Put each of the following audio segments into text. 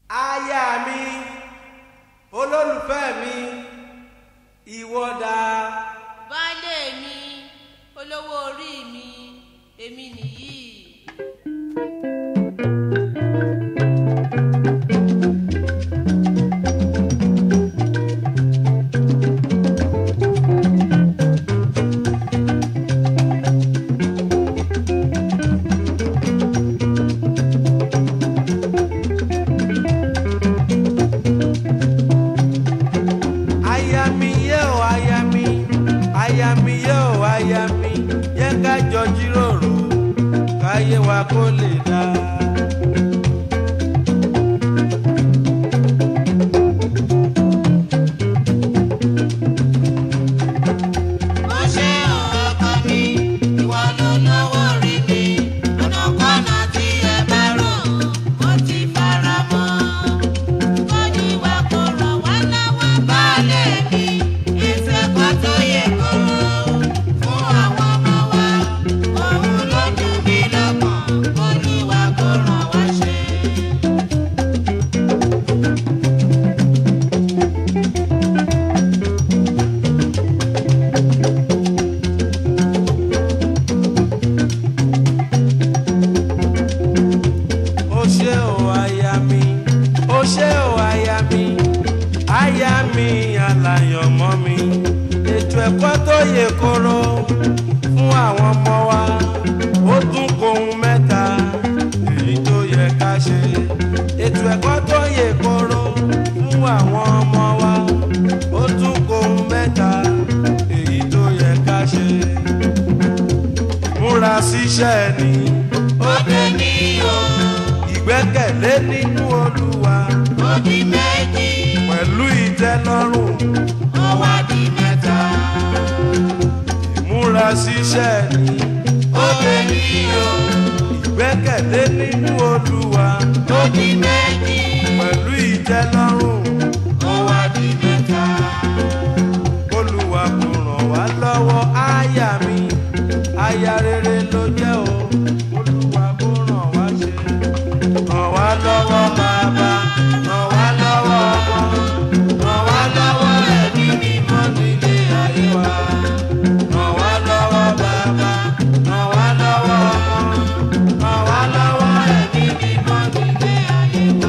aya mi olólùfẹ́ mi ìwọ dà baálé mi olówó orí mi èmi nìyí. aya mi yé o aya mi aya mi yé o aya mi yẹ ká jọ jíròrò káyé wa kó lè dá. ó ṣe ọkọ mi ìwọ ló lówó rí mi ọ̀nàkọ́nà tí ẹ bá rò ó ti fara mọ́. kọ́jú wa kò rọ̀ wá lọ́wọ́ baálé mi ìfẹ́ kan tó yẹ kóró fún àwọn ọmọ wa òun ló dùn mí lọ́kàn olúwa kò ràn wá ṣe. ó ṣé o aya mi ó ṣé o aya mi aya mi aláyọ̀mọ́ mi ètò ẹ̀kọ́ tó yè kóró fún àwọn ọmọ wa ó tún kóhun mẹ́ta èyí tó yẹ ká ṣe ètò ẹ̀kọ́ tó yè kóró fún àwọn ọmọ wa ó tún kóhun mẹ́ta èyí tó yẹ ká ṣe múra síṣẹ́ ni ó dé ní o ìgbẹ́kẹ̀lé nínú olúwa ó di méjì pẹ̀lú ìtẹ́lọ́rùn ó wá di mẹ́ta. múra síṣẹ́ ni ó dé ní o ìgbẹ́kẹ̀lé nínú olúwa ó di méjì pẹ̀lú ìtẹ́lọ́rùn ó wá di mẹ́ta. olúwa kò ràn wá lọ́wọ́ aya mi aya rere ló jẹ́ o olúwa kò ràn wá ṣe ràn wá lọ́wọ́ bàbá ràn wá lọ́wọ́ ọmọ ràn wá lọ́wọ́ ẹ̀mí mímọ́ nílé ayé wa ràn wá lọ́wọ́ bàbá ràn wá lọ́wọ́ ọmọ ràn wá lọ́wọ́ ẹ̀mí mímọ́ nílé ayé wa.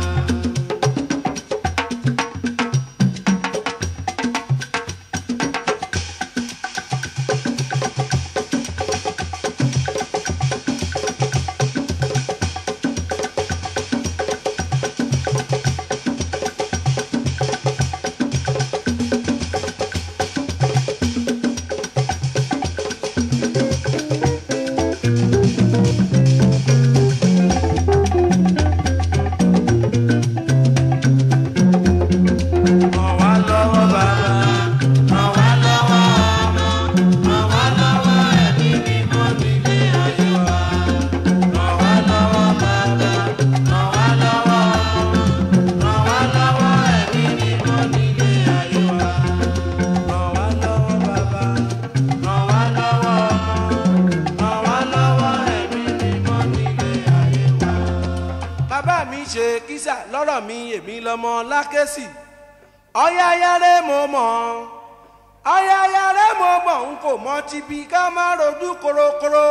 ràn wá lọ́wọ́ bàbá ràn wá lọ́wọ́ ọmọ ràn wá lọ́wọ́ ẹ̀mí mímọ́ nílé ayé wa ràn wá lọ́wọ́ bàbá ràn wá lọ́wọ́ ọmọ ràn wá lọ́wọ́ ẹ̀mí mímọ́ nílé ayé wa ràn wá lọ́wọ́ bàbá ràn wá lọ́wọ́ ọmọ ràn wá lọ́wọ́ ẹ̀mí mímọ́ nílé ayé wa. bàbá mi ṣe kísà lọ́rọ̀ mi èmi lọ́mọ lákẹ́sì ọ̀yàyàrẹ́ mo mọ̀ ọ̀yàyàrẹ́ mo mọ̀ n kò mọ tibí ká má rojú korokoro.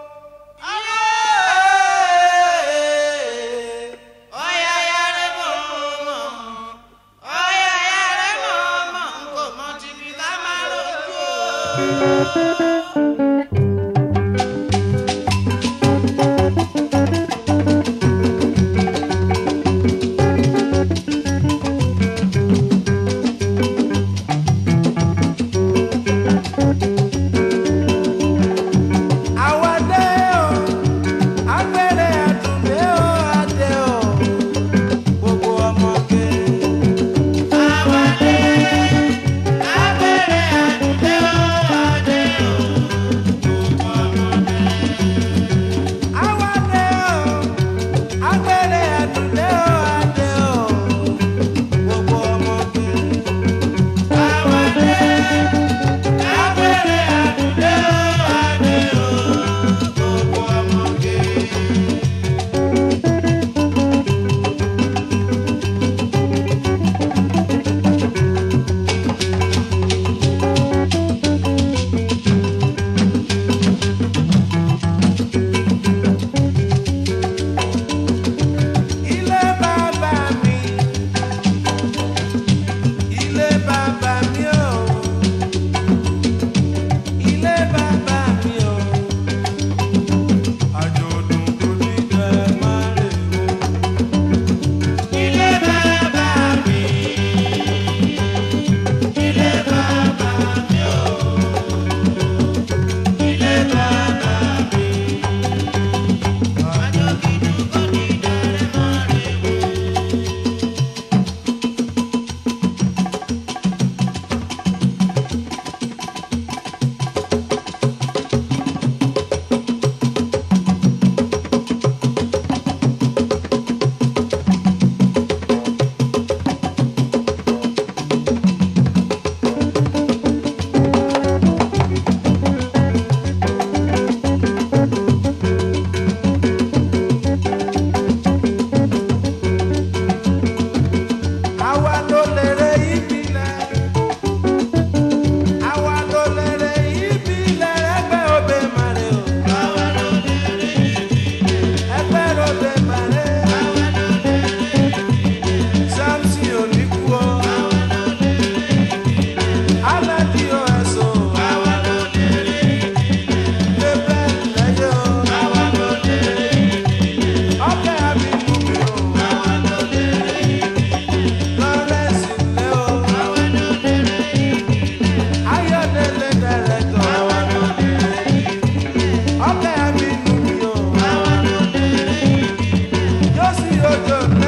ọ̀yàyàrá mọ̀ mọ̀ ọ̀yàyàrá mọ̀ mọ̀ n kò mọ tìbí ká má rojú o. àwa dé lójó